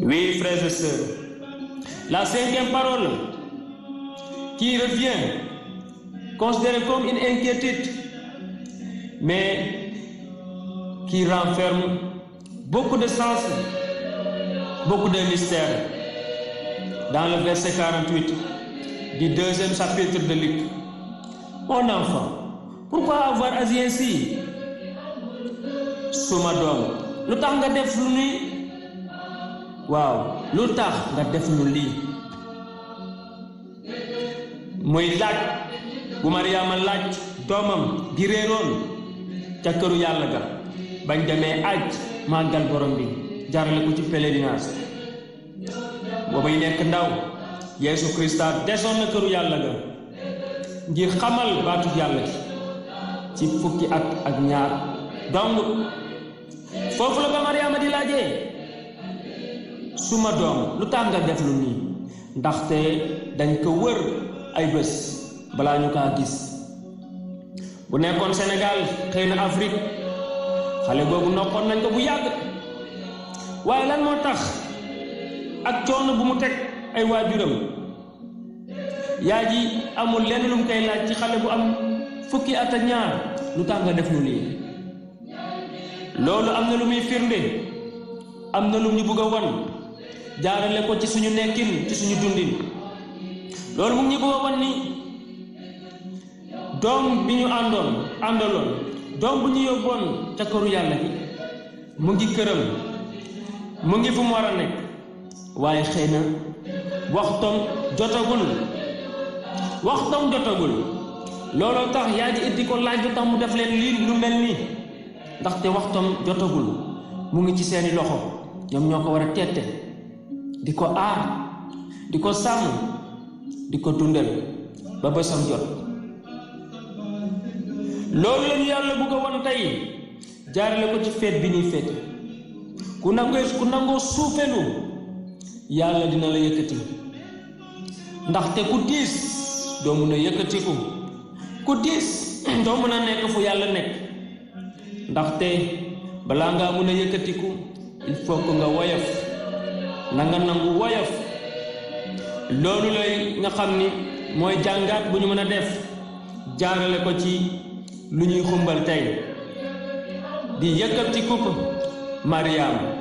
Oui, frères et sœurs, la cinquième parole qui revient, considérée comme une inquiétude, mais qui renferme beaucoup de sens, beaucoup de mystères. Dans le verset 48 du deuxième chapitre de Luc. Mon enfant, pourquoi avoir agi ainsi? suma doom lu tax nga def lu ni waaw lu tax nga def lu lii muy laaj bu Mariama laaj doomam gi réeroon ca këru yàlla ga bañ demee aj màggal borom bi jaarale ko ci pèlerinage boobay nekk ndaw Yeesu Krista desoon na këru yàlla ga ngir xamal baatu yàlla gi ci fukki at ak ñaar dong foofu la ba Mariama di laajee suma doom lu tax nga def lu nii ndaxte dañ ko wër ay bés balaa ñu kaa gis bu nekkoon Sénégal xëy na Afrique xale boobu noppoon nañ ko bu yàgg waaye lan moo tax ak coono bu mu teg ay waajuram yaa ji amul lenn lu mu koy laaj ci xale bu am fukki at ak ñaar lu tax nga def lu lii loolu am na lu muy firnde am na lu ñu bëgg a wan jaarale ko ci suñu nekkin ci suñu dundin loolu mu ngi ñu bëgg a wan ni doom bi ñu àndoon àndaloon doom bu ñu yóbboon ca këru yàlla gi mu ngi këram mu ngi fu mu war a nekk waaye xëy na waxtoom jotagul waxtoom jotagul looloo tax yaa ji indi ko laaj lu tax mu def leen lii lu mel nii ndaxte waxtoom jotagul mu ngi ci seeni loxo ñoom ñoo ko war a tette di ko aar di ko sàmm di ko dundal ba bésam jot loolu lañu yàlla bëgg a won tey jaarale ko ci feet bi ñuy feete ku nangoo ku nangoo suufelu yàlla dina la yëkkati ndaxte ku diis doo mun a yëkkatiku ku diis doo mun a nekk fu yàlla nekk ndaxte balaa ngaa mun a yëkkatiku il faut que nga woyof na nga nangu woyof loolu lay nga xam ni mooy jàngaat bu ñu mën a def jaarale ko ci lu ñuy xumbal tey di yëkkatiku Mariam